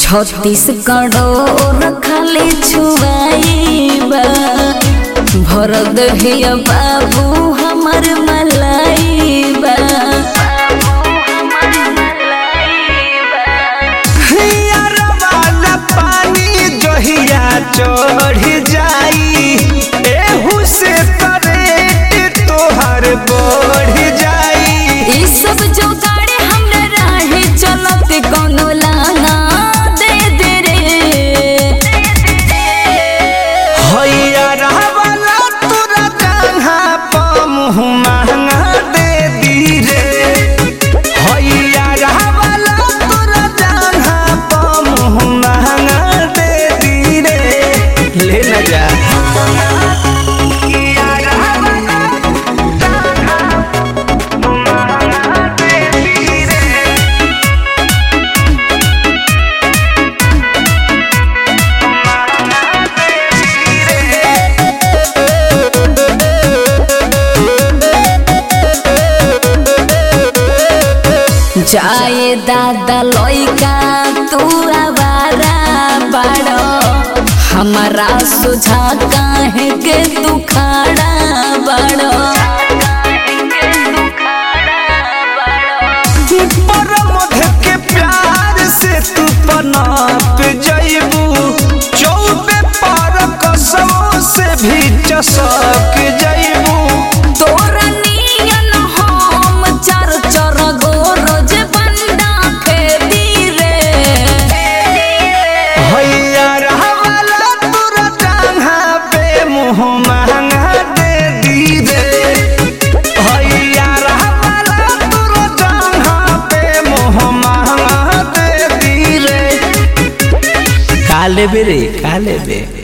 छत्तीसगढ़ खाली छुआईबा भर दहिया बाबू हमर मलाइबा वाला पानी जहिया चढ़ जाई एहू से करेट तोहर बढ़ जाई ई सब जो गाड़ी हमरा राहे चलत कोनो लाना दे दे रे हैया रहवाला तोरा जंघा प मुँह महंगा दे दी रे हैया रहवाला तोरा जंघा प मुँह महंगा दे दी रे ले न जा हैया रहवाला जंघा महंगा दे दी रे जाए दादा लइका तू आवारा बाड़ो हमारा सुझा काहे के तू खाड़ा बाड़ो पर मध के प्यार से तू पनाप जइबू चौबे पर कसमों से भी चसक जइबू तोरा नियन हम चार चार गो रोज बंदा खेती रे हैया रहवाला तोरा टांगा पे मुँह महंगा दे दी रे हैया रहवाला तोरा टांगा पे मुँह महंगा दे दी रे काले बेरे काले बे